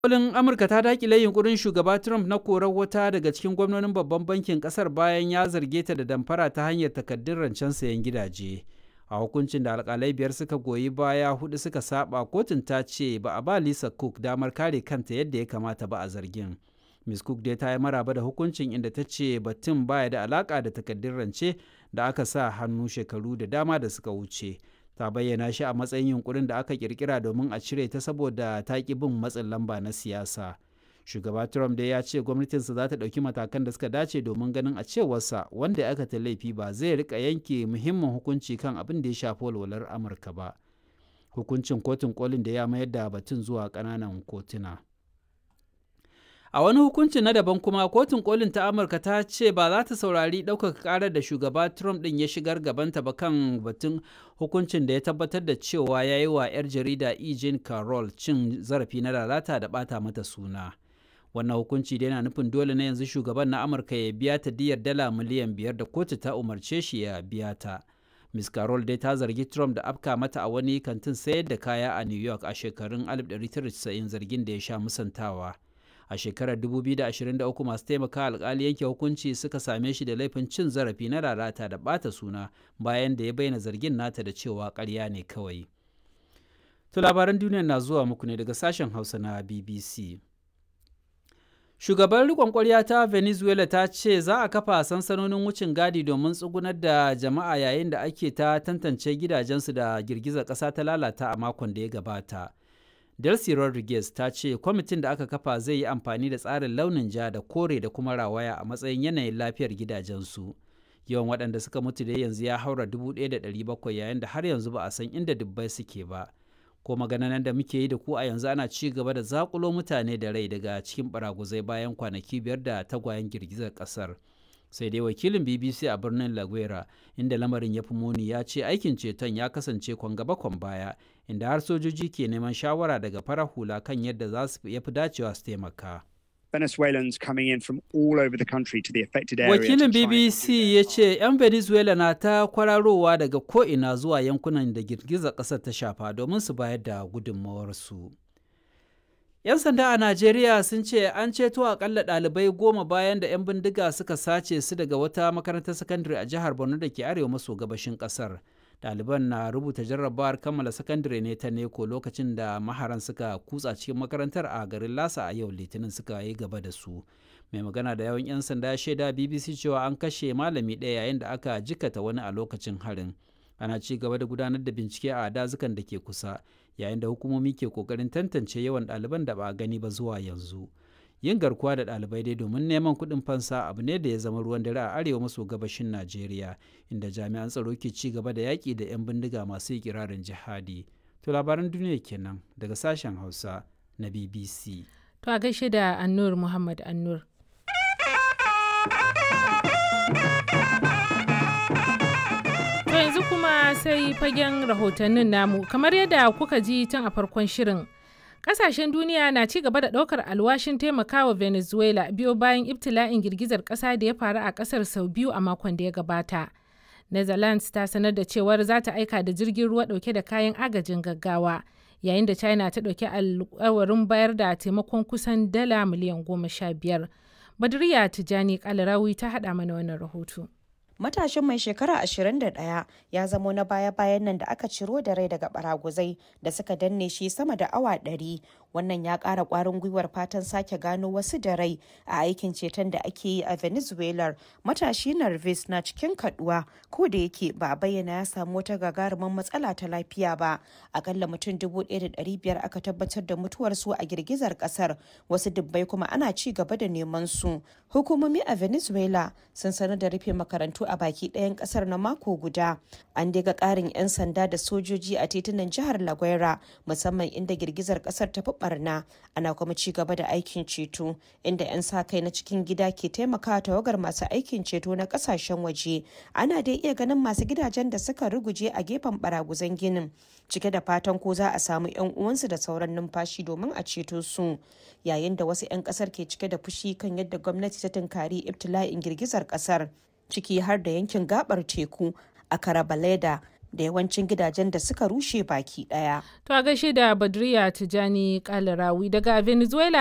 kolin amurka ta dakile yunkurin shugaba trump na korar wata daga cikin gwamnonin babban bankin kasar bayan ya zarge ta da damfara ta hanyar takaddun rancen sayan gidaje a hukuncin da alkalai biyar suka goyi baya hudu suka saba kotun ta ce ba a ba lisa cook damar kare kanta yadda ya kamata ba a zargin miss cook dai ta yi maraba da hukuncin inda ta ce batun baya da alaka da takaddun rance da aka sa hannu shekaru da dama da suka wuce ta bayyana shi a matsayin yunkurin da aka kirkira domin a cire ta saboda ta ki bin matsin lamba na siyasa shugaba trump dai ya ce gwamnatinsa za ta ɗauki matakan da suka dace domin ganin a cewarsa wanda aka ta laifi ba zai rika yanke muhimmin hukunci kan abin da ya shafi walwalar amurka ba hukuncin kotun kolin da ya mayar da batun zuwa ƙananan kotuna a wani hukunci na daban kuma kotun kolin ta amurka ta ce ba za ta saurari ɗaukaka ƙarar da shugaba trump ɗin ya shigar gabanta ba kan batun hukuncin da ya tabbatar da cewa ya yi wa 'yar jarida e. jean carroll cin zarafi na lalata da ɓata mata suna wannan hukunci da yana nufin dole na yanzu shugaban na amurka ya biya ta diyar dala miliyan biyar da kotu ta umarce shi ya biya ta miss carroll dai ta zargi trump da afka mata a wani kantin sayar da kaya a new york a shekarun 1990 zargin da ya sha musantawa a shekarar 2023 masu taimaka alkali yanke hukunci suka same shi da laifin cin zarafi na lalata da bata suna bayan da ya bayyana zargin nata da cewa karya ne kawai to labaran duniya na zuwa muku ne daga sashen hausa na bbc shugaban rikon kwarya ta venezuela ta ce za a kafa sansanonin wucin gadi domin tsugunar da jama'a yayin da ake ta tantance gidajensu da girgizar ƙasa ta lalata a makon da ya gabata Delcy Rodriguez ta ce kwamitin da aka kafa zai yi amfani da tsarin launin ja da kore da kuma rawaya a matsayin yanayin lafiyar gidajensu. Yawan waɗanda suka mutu da yanzu ya haura 1,700 yayin da har yanzu ba a san inda dubbai suke ba. Ko maganan da muke yi da ku a yanzu ana ci gaba da zakulo mutane da rai daga cikin baraguzai bayan kwanaki biyar da tagwayen girgizar ƙasar. sai dai wakilin bbc a birnin laguera inda lamarin ya fi muni ya ce aikin ceton ya kasance kwan gaba kwan baya inda har sojoji ke neman shawara daga farar hula kan yadda za su ya fi dacewa su taimaka Venezuelans coming in from all over the country to the affected area. wakilin bbc ya ce 'yan venezuela na ta kwararowa daga ko'ina zuwa yankunan da girgizar ƙasar ta shafa domin su bayar da gudunmawarsu. 'Yan sanda a Najeriya sun ce an ceto akalla ɗalibai goma bayan da 'yan bindiga suka sace su daga wata makarantar sakandare a jihar Borno da ke arewa maso gabashin ƙasar. Ɗaliban na rubuta jarrabawar kammala sakandare ne ta neko lokacin da maharan suka kutsa cikin makarantar a garin Lasa a yau Litinin suka yi gaba da su. Mai magana da yawan 'yan sanda ya shaida BBC cewa an kashe malami ɗaya yayin da aka jikata wani a lokacin harin. Ana ci gaba da gudanar da bincike a dazukan da ke kusa. yayin da hukumomi ke kokarin tantance yawan ɗaliban da ba a gani ba zuwa yanzu yin garkuwa da ɗalibai dai domin neman kuɗin fansa abu ne da ya zama ruwan dare a arewa maso gabashin najeriya inda jami'an tsaro ke ci gaba da yaƙi da 'yan bindiga masu ikirarin jihadi to labaran duniya kenan daga sashen hausa na bbc to a gaishe da annur muhammad annur yanzu kuma sai fagen rahotannin namu kamar yadda kuka ji tun a farkon shirin kasashen duniya na ci gaba da daukar alwashin taimakawa venezuela biyo bayan ibtila'in girgizar kasa da ya faru a kasar sau biyu a makon da ya gabata netherlands ta sanar da cewar za ta aika da jirgin ruwa dauke da kayan agajin gaggawa yayin da china ta dauki alkawarin bayar da taimakon kusan dala miliyan goma sha biyar badriya tijani kalarawi ta hada mana wannan rahoto matashin mai shekara 21 ya zamo na baya-bayan nan da aka ciro da rai daga baraguzai da suka danne shi sama da awa 100 wannan ya ƙara ƙwarin gwiwar fatan sake gano wasu da rai a aikin ceton da ake yi a venezuela matashi narvis na cikin kaduwa ko da yake ba a bayyana ya samu wata gagarumin matsala ta lafiya ba akalla mutum 1,500 aka tabbatar da mutuwarsu a girgizar kasar wasu dubbai kuma ana ci gaba da neman su hukumomi a venezuela sun sanar da rufe makarantu a baki ɗayan ƙasar na mako guda an daga ƙarin 'yan sanda da sojoji a titunan jihar laguera musamman inda girgizar ƙasar ta fi barna ana kuma ci gaba da aikin ceto inda 'yan sa kai na cikin gida ke taimakawa tawagar masu aikin ceto na ƙasashen waje ana dai iya ganin masu gidajen da suka ruguje a gefen baraguzan ginin cike da fatan ko za a samu 'yan uwansu da sauran numfashi domin a ceto su yayin da wasu 'yan kasar ke cike da fushi kan yadda gwamnati ta tunkari ibtila'in girgizar kasar ciki har da yankin gabar teku a karabaleda da yawancin gidajen da suka rushe baki ɗaya. To a gaishe da Badriya Tijani Kalarawi daga Venezuela